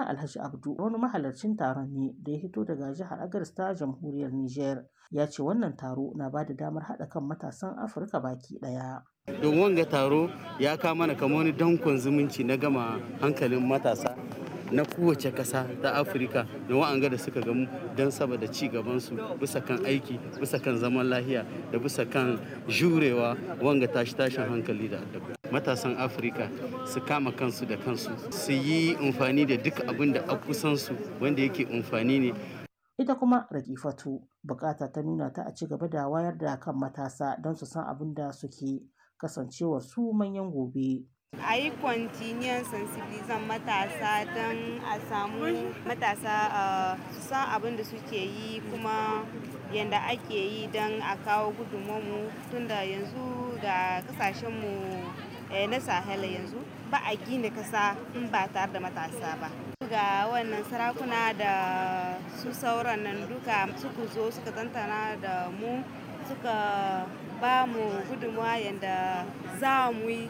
Suleiman Alhaji Abdu wani mahalarcin taron ne da ya hito daga jihar Agadez ta jamhuriyar Nijar ya ce wannan taro na ba da damar haɗa kan matasan Afirka baki ɗaya. Don wanga taro ya kama mana kamar wani dankon zumunci na gama hankalin matasa na kowace ƙasa ta afirka da wa'anga da suka gamu don saboda ci gabansu bisa kan aiki bisa kan zaman lahiya da bisa kan jurewa wanga tashi tashin hankali da addabi matasan afirka su kama kansu da kansu su yi amfani da duk abin da a kusansu wanda yake amfani ne ita kuma rakifatu bukata ta nuna ta a ci gaba da wayar da kan matasa don su san abin da suke kasancewa su manyan gobe a yi kwantiniyan sensibilizan matasa don a samu matasa su san abin da suke yi kuma yadda ake yi don a kawo gudunmu tunda yanzu ga kasashenmu na sahel yanzu ba a gina kasa in ba tare da matasa ba ga wannan sarakuna da su sauran nan duka suka zo suka tantana da mu suka ba mu gudunmuwa yadda za mu yi